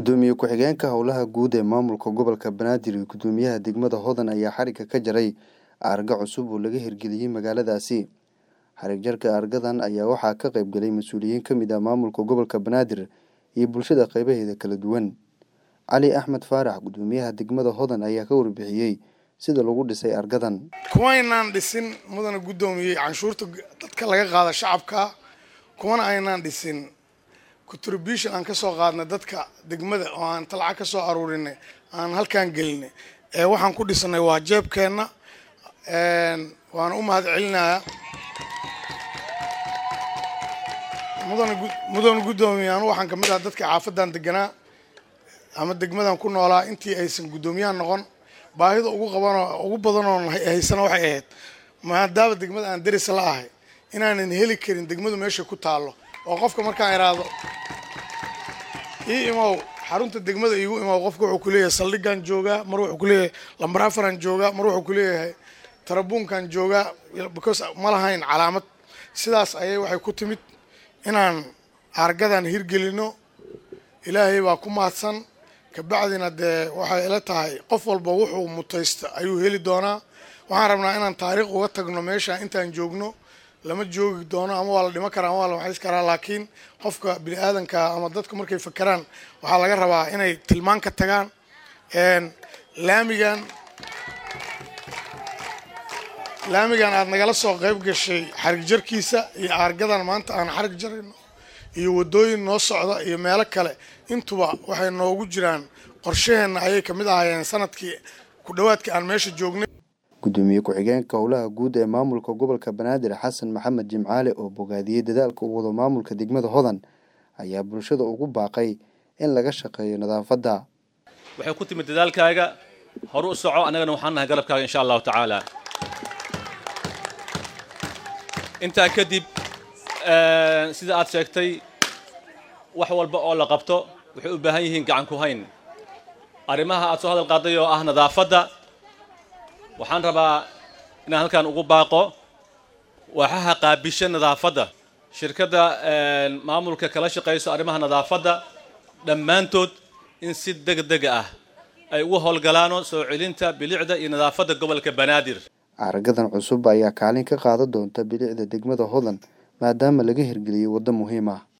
gudoomiye ku-xigeenka howlaha guud ee maamulka gobolka banaadir iyo gudoomiyaha degmada hodan ayaa xarigga ka jaray aarga cusub oo laga hirgeliyey magaaladaasi xarig jarka aargadan ayaa waxaa ka qayb galay mas-uuliyiin ka mid ah maamulka gobolka banaadir iyo bulshada qeybaheeda kala duwan cali axmed faarax gudoomiyaha degmada hodan ayaa ka warbixiyey sida lagu dhisay argadan kuwaynaan dhisin mudana guddoomiyey canshuurta dadka laga qaada shacabka kuwana aynaan dhisin contribution aan ka soo qaadnay dadka degmada oo aan talca ka soo aruurinay aan halkaan gelinay ee waxaan ku dhisanay waa jeebkeenna waana u mahad celinayaa mudana mudana guddoomiye anu waxaan kamid ahaa dadka xaafadan deganaa ama degmadan ku noolaa intii aysan guddoomiyaha noqon baahida ugu qabanoo ugu badanoo haysana waxay ahayd maadaama degmada aan deris la ahay inaanan heli karin degmadu meesha ku taallo oo qofka markaan iraahdo ii imow xarunta degmada iigu imow qofka wuxuu kuleeyahay saldhigaan joogaa mar wuxuu kuleeyahay lambar afaran joogaa mar wuxuu kuleeyahay tarabuunkan joogaa because ma lahayn calaamad sidaas ayay waxay ku timid inaan aargadan hirgelino ilaahay baa ku mahadsan kabacdina dee waxay ila tahay qof walba wuxuu mutaysta ayuu heli doonaa waxaan rabnaa inaan taariikh uga tagno meesha intaan joogno lama joogi doono ama waa la dhima karaa ama waa la maxays karaa laakiin qofka bini aadanka ama dadku markay fakeraan waxaa laga rabaa inay tilmaan ka tagaan laamigan laamigan aada nagala soo qayb gashay xarig jarkiisa iyo aargadan maanta aan xarig jarayno iyo waddooyin noo socda iyo meelo kale intuba waxay noogu jiraan qorshaheenna ayay kamid ahaayeen sanadkii ku dhowaadkii aan meesha joognay gudoomiye ku-xigeenka howlaha guud ee maamulka gobolka banaadir xasan maxamed jimcaale oo bogaadiyey dadaalka u wado maamulka degmada hodan ayaa bulshada ugu baaqay in laga shaqeeyo nadaafadda waxay ku timid dadaalkaaga horu u soco annagana waxaan nahay garabkaaga insha allahu tacaala intaa kadib sida aad sheegtay wax walba oo la qabto waxay u baahan yihiin gacan ku hayn arrimaha aad soo hadal qaaday oo ah nadaafadda waxaan rabaa inaan halkan ugu baaqo waaxaha qaabisha nadaafadda shirkadda maamulka kala shaqayso arrimaha nadaafadda dhammaantood in si deg dega ah ay ugu howlgalaano soo celinta bilicda iyo nadaafadda gobolka banaadir aargadan cusub ayaa kaalin ka qaadan doonta bilicda degmada hodan maadaama laga hirgeliyey waddo muhiim ah